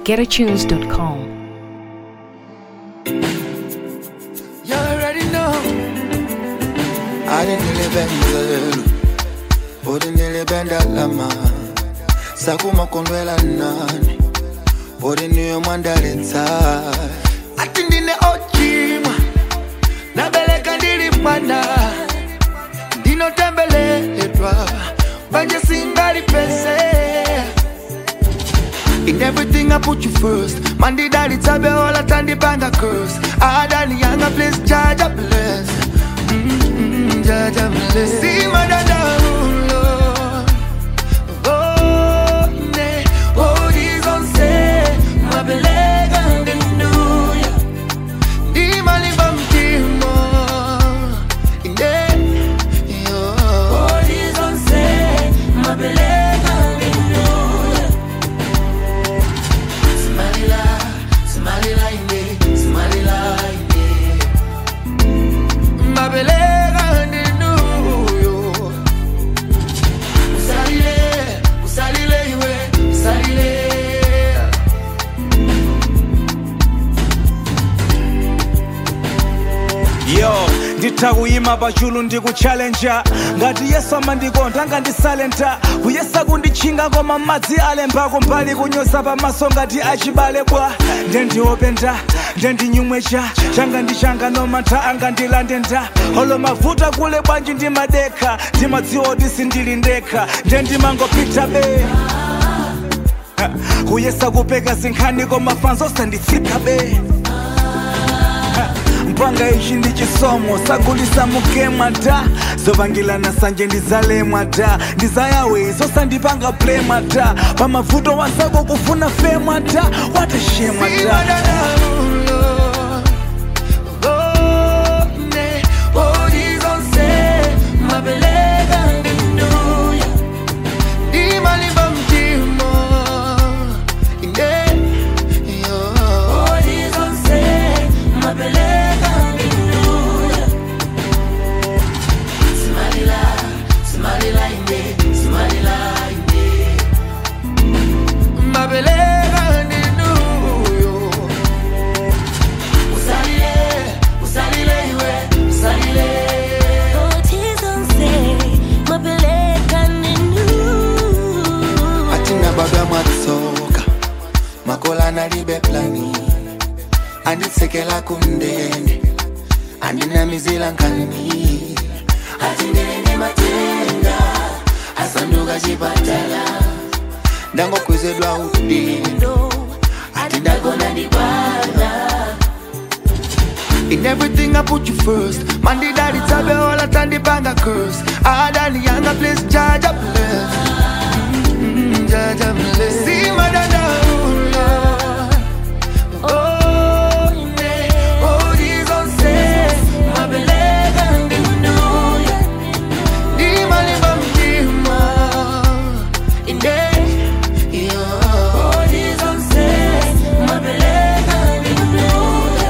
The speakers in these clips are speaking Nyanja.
getatunes.com. You already know. alinilibenzelu udinilibenda lama sakumakondwela nani udiniyo mwandaletsa ati ndine ochimwa nabeleka ndili mwana ndinotembeleledwa banje singali pese In everything I put you first. Man, the daddy tabe all at and the banga curse. I done younger place, judge a bless. Mm-hmm, judge a bless. See my dada, Lord. Oh, ne, oh, this on say, my beleg and the new year. Di mali bam timo, in the, yo. Oh, this on say, my beleg and the new year. Somalila, Somalila inde, Somalila inde. Mabelega ndinuyo. Usalile, usalile iwe, usalile. yo ndithakuyima pachulu ndikuchallenja ngati yesu amandikonda ngandisalenta kuyesa kundichinga koma madzi alembako mbali kunyoza pamaso ngati achibale bwa ndendiopenda ndendinyumwecha changa ndi changa nomantha angandilande nda olo mavuta kule bwanji ndimadekha ndimadziwa kuti sindili ndekha ndendimangopita be Ha, kuyesa kupeka zinkhani koma fanzo sanditsika be mpanga ichi ndi chisomo sagulisa mukemwa da zovangilana sanje ndizalemwa da ndizayawe zosandipanga plema da pamavuto wasako kufuna femwa da watashemwa See my da dada, Lord. Oh, ne, oh, this on say, mabelega ndinuyo. Di mali bam timo, inde, yo. Oh, this on say, mabelega ndinuyo. Somalila, Somalila inde, Somalila inde. Mabelega ndinuyo. Usalile, usalile iwe, usalile. atina baba mwatsoka makola nalibe plani anditsekela kumndende andinamizila nkani atindene matenga asanduka chipatala ndangokwezedwa udindo atindagona ndibala In everything I put you first. Man, the daddy tabe all at and the banga curse. I done the younger place, judge a bless. Mm-hmm, judge a bless. See my dada, Lord. Oh, ne, oh, this on say, my beleg and the new year. Di mali bam dima, in the, yo. Oh, this on say, my beleg and the new year.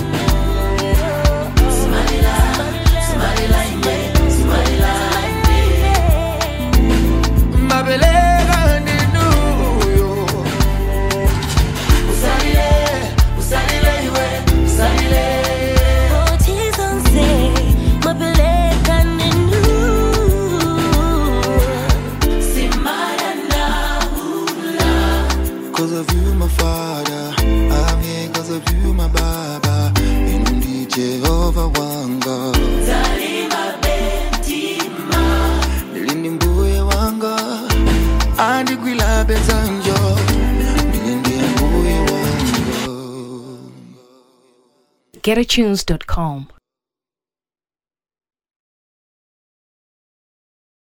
Somalila, Somalila inde, Somalila inde. Mabelega ndinuyo. Usalile, usalile iwe, usalile. Simara naula. Cause of you, my father, I'm here cause of you, my baba. Inundi Jehovah wanga. Nilindi mbuye wanga, andi kwila bezanjo. Nilindi mbuye wanga. getatunes.com.